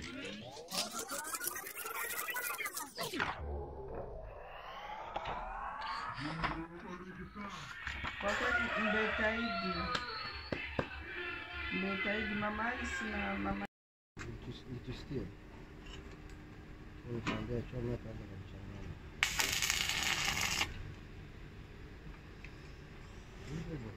Kwa kweli mjitahidi, mjitahidi mama Alice na mama Nitusikie. Nikaambia chome hapa na mchangani. Hivyo hivyo.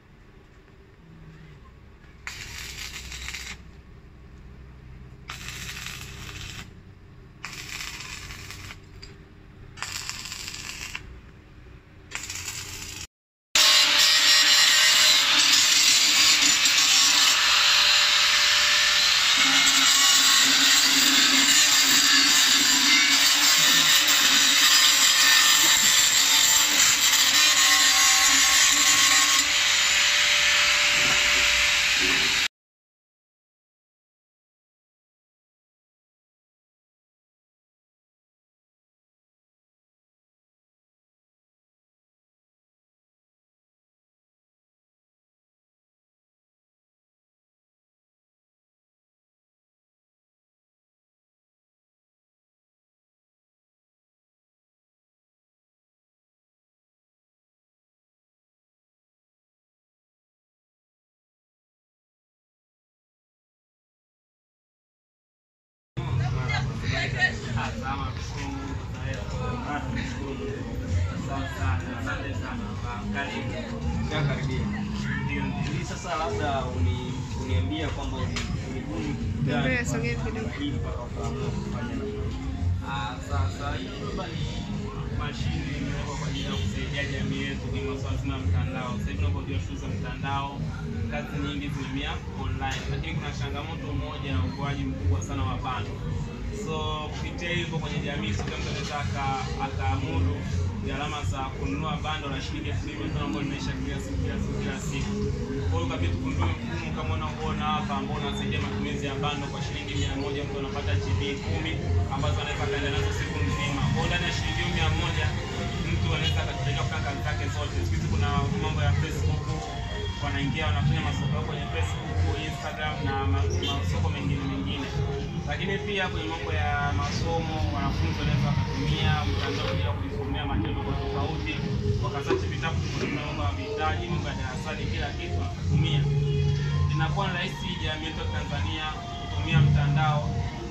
Ndio, sasa labda uni- uniambia kwamba uli- ulibuni kitu gani Mbele, sogea kwa- kidogo. hii mpaka ukaamua kufanya hivyo? Ah, Sasa hii hapa ni mashine imewekwa kwa ajili ya kusaidia jamii yetu kwenye masuala zima ya mtandao. Sasa hivi unavyojua shughuli za mtandao, kazi nyingi zinahamia online, lakini kuna changamoto moja ya ukuaji mkubwa sana wa bando. So kupitia hivyo kwenye jamii, sio kila mtu anaweza aka- akaamudu gharama za kununua bando la shilingi elfu mbili mia tano ambayo linaisha kila siku kila siku kila siku. Kwa hiyo kabidi tugundue mfumo kama unavyoona hapa ambao unasaidia matumizi ya bando kwa shilingi mia moja mtu anapata GB kumi ambazo anaweza akaenda nazo siku nzima. Kwa hiyo ndani ya shilingi hiyo mia moja mtu anaweza akatumia kufanya kazi zake zote. Siku hizi kuna mambo ya Facebook, wanaingia wanafanya masoko yao kwenye Facebook, Instagram na ma- masoko mengine mengine. Lakini pia kwenye mambo ya masomo, wanafunzi wanaweza wakatumia mtandao kwa ajili ya kujisomea matendo tofauti tofauti, wakasachi vitabu kutumia mambo ya vitaji, mambo ya darasani, kila kitu wakatumia. Inakuwa ni rahisi jamii yetu ya Tanzania kutumia mtandao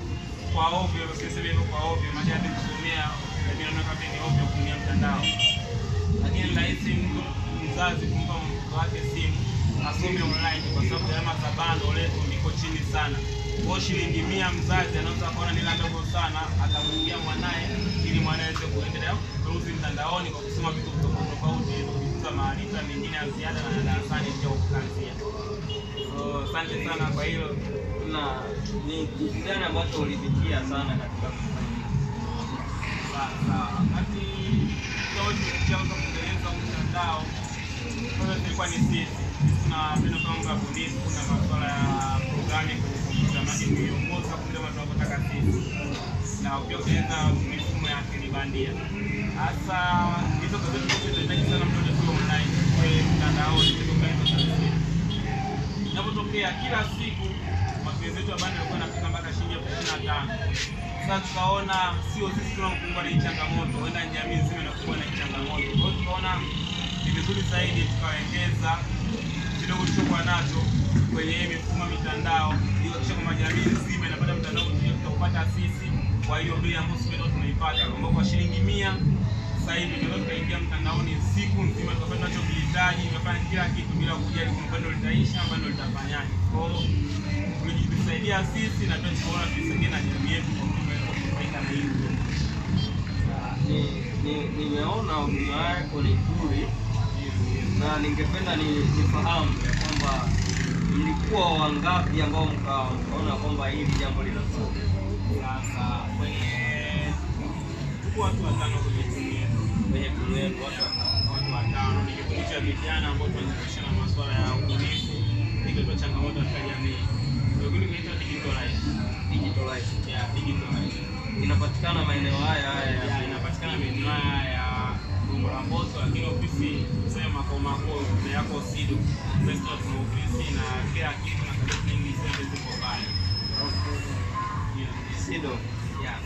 kwa ovyo, siseme hivyo kwa ovyo, maana hata kusomea lakini naona kama ni ovyo kutumia mtandao lakini ni rahisi mtu mzazi kumpa mtoto wake simu asome online kwa sababu gharama za bando letu liko chini sana. Kwa hiyo shilingi mia mzazi anaweza akaona ni ndogo sana, akamwingia mwanaye ili mwanaye aweze kuendelea kuruzi mtandaoni kwa kusoma vitu tofauti tofauti, ili kujifunza maarifa mengine ya ziada na ya darasani pia kwa kukazia. So asante sana kwa hilo. na ni kitu gani ambacho ulipitia sana katika kufanya hivyo? Sasa wakati tukianza kutengeneza huu mtandao, kwanza tulikuwa ni sisi sisi tunapenda mambo ya bunifu na masuala ya programming kwenye kompyuta, maana kuiongoza kule watu wanapotaka sisi na pia kutengeneza mifumo ya akili bandia. Hasa hizo kazi zetu zinahitaji sana mtu kuwa online kwenye mtandaoni, kutoka hizo kazi inapotokea kila siku matumizi yetu ya bando yalikuwa yanafika mpaka shilingi elfu ishirini na tano. Sasa tukaona sio sisi tunakumbwa na hii changamoto, huenda jamii nzima inakumbwa na hii changamoto. Kwa hiyo tukaona ni vizuri zaidi tukawekeza kidogo tulichokuwa nacho kwenye hii mifumo ya mitandao ili kuhakikisha kwamba jamii nzima inapata mtandao mzuri tutaupata sisi kwa hiyo bei ambayo sisi ndio tunaipata, ambao kwa shilingi mia sasa hivi tunaweza tukaingia mtandaoni siku nzima tukapata tunachokihitaji, tukafanya kila kitu bila kujali kwamba bando litaisha, bando litafanyaje. Kwa hiyo tulijisaidia sisi na pia tukaona tuisaidie na jamii yetu kwa kuweza kufaika na hii Ni- ni- nimeona huduma yako ni nzuri na ningependa ni- nifahamu ya kwamba mlikuwa wangapi ambao mka- mkaona kwamba hili jambo linafaa Sasa kwenye tuko watu watano kwenye timu yetu, kwenye timu yenu watu watano? watu watano ni kikundi cha vijana ambao tunajihusisha na masuala ya ubunifu, ikitoa changamoto katika jamii. Kikundi kinaitwa Digital Life. Digital Life. Yeah, Digital Life. inapatikana maeneo haya haya Ya, ya inapatikana maeneo haya ya Gongo la Mboto, lakini ofisi sema makao makuu ni yako Sido. Sasa tuna ofisi na kila kitu na kazi nyingi zote ziko pale. Yeah.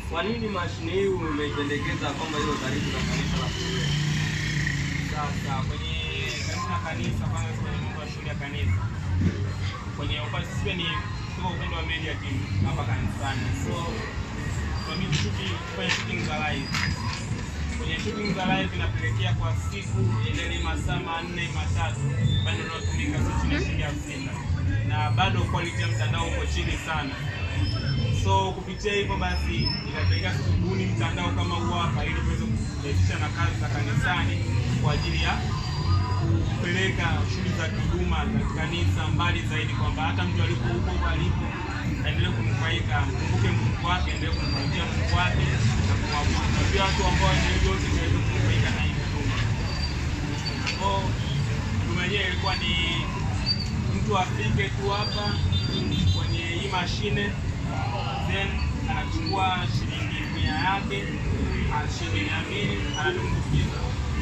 kwa nini mashine hii umeipendekeza kwamba iwe karibu na kanisa la Kilele? Sasa kwenye karibu na kanisa, kwanza kwenye mambo ya shule ya kanisa, kwenye upande sisi ni tuko upande wa media team hapa kanisani, so tunabidi shuti kufanya shooting za live. Kwenye shooting za live inapelekea kwa siku ile ni masaa manne matatu, bado unatumika sio chini ya shilingi elfu sita na bado quality ya mtandao uko chini sana so kupitia hivyo basi inapelekea kubuni mtandao kama huu hapa ili tuweze kurahisisha na kazi za kanisani kwa ajili ya kupeleka shughuli za kihuduma za kanisa mbali zaidi, kwamba hata mtu alipo huko huko alipo aendelee kunufaika, kumbuke Mungu wake, aendelee kumtumikia Mungu wake na kumwabudu, na pia watu ambao ni yote waweze kunufaika na hii huduma. Kwa huduma yenyewe ilikuwa ni mtu afike tu hapa kwenye hii mashine then anachukua shilingi mia yake ah, shilingi mia mbili anadumbukiza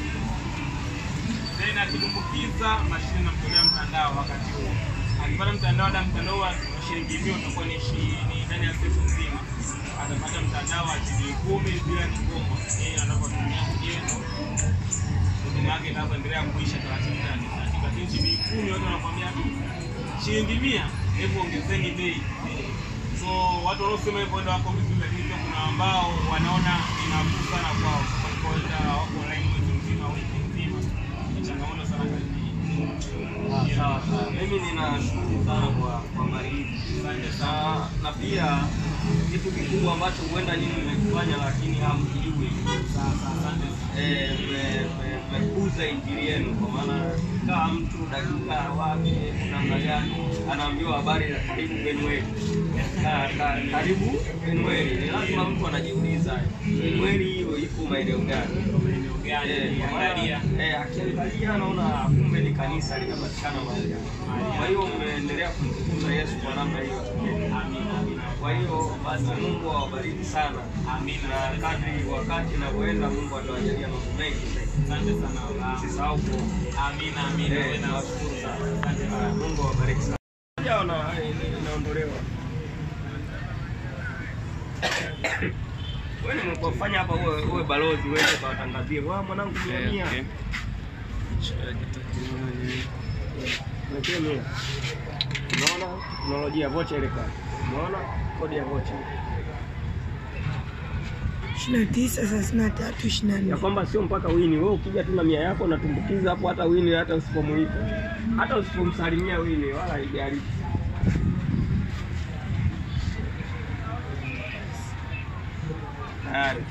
then akidumbukiza mashine inamtolea mtandao wakati huo akipata mtandao da mtandao wa shilingi mia utakuwa ni shi- ni ndani ya siku nzima atapata mtandao wa shilingi kumi bila kikomo yeye anapotumia mwenyewe huduma yake inavyoendelea kuisha taratibu taratibu, lakini shilingi kumi watu wanakwambia shilingi mia, hebu ongezeni bei. So watu wanaosema hivyo ndio wako vizuri, lakini pia kuna ambao wanaona ni nafuu sana kwao, kwa kwenda wako online mwezi mzima, wiki nzima. Ni changamoto sana kazi hii. Ah, Sawa sawa, mimi ninashukuru sana kwa kwa habari hii Asante na, sana. na pia kitu kikubwa ambacho huenda nyinyi mmekifanya lakini hamkijui Sasa asante sana. eh, mme- mme- mmekuza injili yenu, kwa maana kaa mtu dakika wapi namna gani anaambiwa habari za karibu Benueli, Ka- ka- karibu Benueli, ni lazima mtu anajiuliza Benueli hiyo iko maeneo gani? Maeneo gani? Eh, kwa maana, Angalia. eh, akiangalia anaona kumbe ni kanisa linapatikana mahali hapa. Kwa hiyo mmeendelea kumtukuza Yesu kwa namna hiyo. Amina, amina. Kwa hiyo basi Mungu awabariki sana, Amina. na kadri wakati unavyoenda Mungu atawajalia mambo mengi zaidi. Asante sana baba. Usisahau kuomba. Amina, amina. Eh, Wewe na nawashukuru sana. Asante Haya, sana. Mungu awabariki sana. Jao na inaondolewa. Wewe nimekufanya hapa uwe, uwe balozi uende kawatangazie. Wa mwanangu mia mia. Niletee mia. Unaona teknolojia vocha ile pale. Unaona kodi ya vocha. ishirini na tisa thelathini na tatu ishirini na Ya nne kwamba sio mpaka wini. Wewe ukija tu na mia yako unatumbukiza hapo hata wini hata usipomuita. Hata usipomsalimia wini wala haijalishi. Tayari.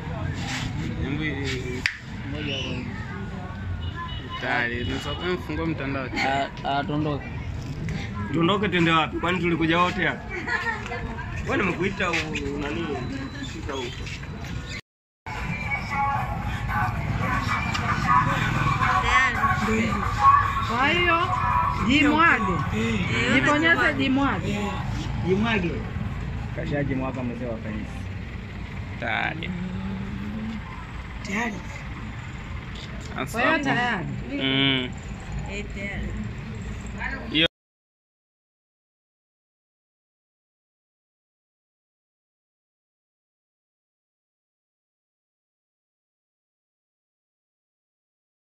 Tayari, unaweza mfungua mtandao. Atondoke. Tuondoke twende wapi? Kwani tulikuja wote hapa? Wewe nimekuita u- nani? Shika huko. Kwa hiyo jimwage, jibonyeze jimwage. Jimwage. Kashaji mwaka mzee wa kanisa. Tayari. tayari Kwa hiyo tayari Mm. Eh, tayari.